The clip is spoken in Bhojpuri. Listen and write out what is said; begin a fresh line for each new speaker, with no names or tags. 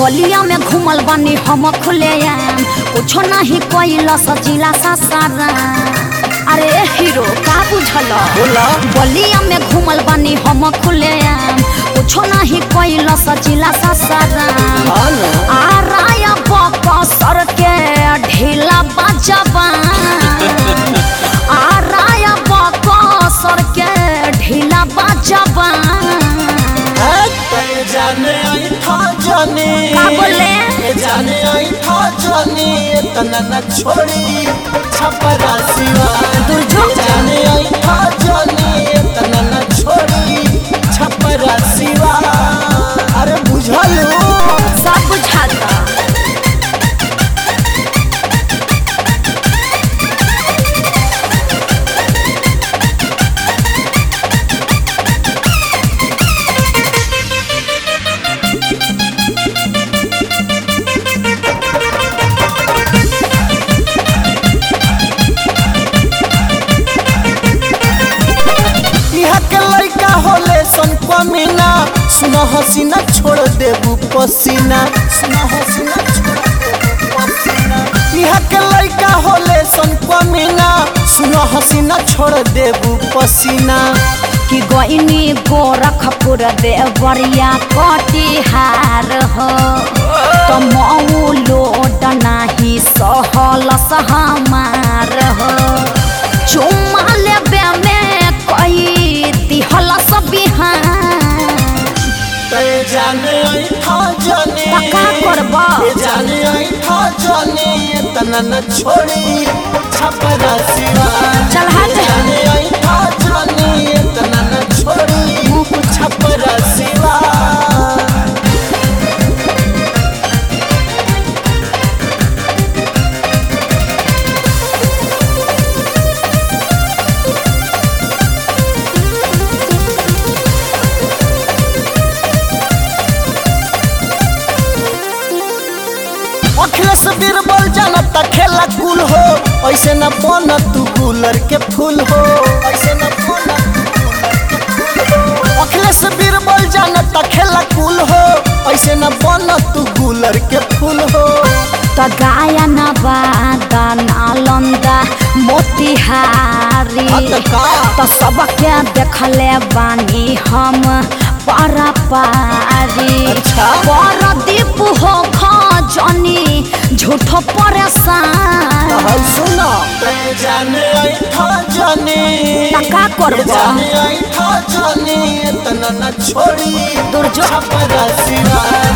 गलिया में घूमल बानी हम खुले कुछो नहीं कोइला सजिला सा सारा अरे हीरो का बुझल
बोला
गलिया में घूमल बानी हम खुले कुछो नहीं कोइला सजिला सा सारा
हाँ ना
आ राया बाबा सर के ढीला बजबा आ राया बाबा सर के ढीला बजबा
ए, जाने आई था जाने
का बोले?
ए, जाने आई था जाने इतना न छोड़ी छपरा सिवा
दुर्जो
जाने आई था जाने इतना न छोड़ी छपरा सिवा अरे बुझल
सब बुझाता
यहाँ के लड़का होले सन कमीना सुनो हसीना छोड़ देबू पसीना सुनो हसीना छोड़ देबू पसीना यहाँ के लड़का होले सन कमीना सुनो हसीना छोड़ देबू पसीना
कि गईनी गोरखपुर देवरिया कटिहार हो तो मऊ लोट नाही सहल सहमार हो चुम्मा लेबे में कई दिहल सब बिहार
ते जाने आई था जाने
पक्का करबा।
ये जाने आई था जाने इतना न छोड़ी छपरा सिवा
चल हट।
जाने आई था जाने इतना न छोड़ी मुँह छपरा सिवा अखिलेश बीरबल जानता खेला कुल हो ऐसे न बन तू गुलर के फूल हो ऐसे न बन तू गुलर के फूल हो अखिलेश बीरबल जानता खेला कुल हो ऐसे न बन तू गुलर के फूल हो
तो गायन बादा नालंदा मोतिहारी
हाँ तो का?
तो सबके देखले बानी हम पारा पारी
अच्छा।
परदीप हो खजनी झूठो परेशान
हाय सुना ते जाने आई था जाने
त का करबा?
ये जाने आई था जाने इतना न छोड़ी
दुर्जो
छपरा सिवा